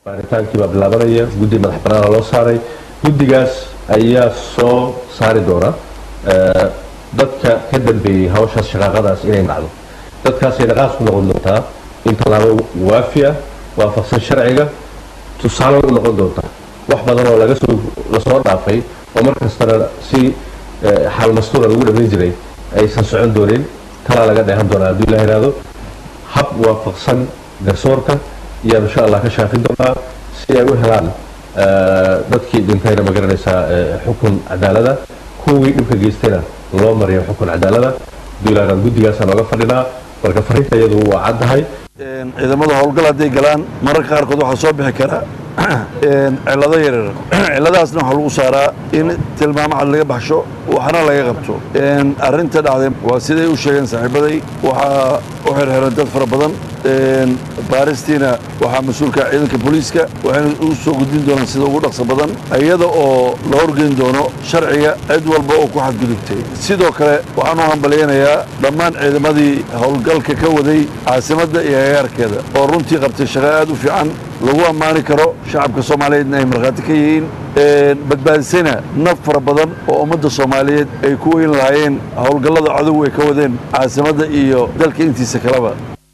baaritaankii baa bilaabanaya guddi madax banaana loo saaray guddigaas ayaa soo saari doona dadka ka dambeeyey hawshaas shaqaaqadaas inay dhacdo dadkaasay dhaqaas ku noqon doontaa in tallaabo waafi ah waafaqsan sharciga tusaale u noqon doonta wax badan oo laga soo lasoo dhaafay oo mar kastana si xaal mastuura lagu dhamayn jiray aysan socon doonin talaa laga dheehan doonaa hadduu ilaa yidhaahdo hab waafaqsan garsoorka iyaan insha allah ka shaafin doonaa si ay u helaan dadkii dhintayna ma garanaysaa xukun cadaalada kuwii dhibka geystayna loo mariyo xukun cadaalada hadduu ilaa yidhahdo guddigaasaan ooga fadhinaa marka fariinta iyadu waa caddahay ciidamada howlgal hadday galaan mararka qaarkood waxaa soo bixi kara cilado yaryar ciladahaasna waxaa lagu saaraa in tilmaamo cad laga baxsho waxna laga qabto arrinta dhacday waa siday u sheegeen saaxiibaday waxaa u xirxiran dad fara badan baaristiina waxaa mas-uulka ciidanka booliiska waxayna u soo gudbin doonaan sida ugu dhaqso badan iyada oo la horgeyn doono sharciga cid walba oo ku xadgudubtay sidoo kale waxaan u hambalyaynayaa dhammaan ciidamadii howlgalka ka waday caasimadda iyo agaarkeeda oo runtii qabtay shaqo aad u fiican lagu ammaani karo shacabka soomaaliyeedna ay markhaati ka yihiin badbaadisayna naf fara badan oo ummadda soomaaliyeed ay ku weyn lahaayeen howlgallada cadow ay ka wadeen caasimadda iyo dalka intiisa kaleba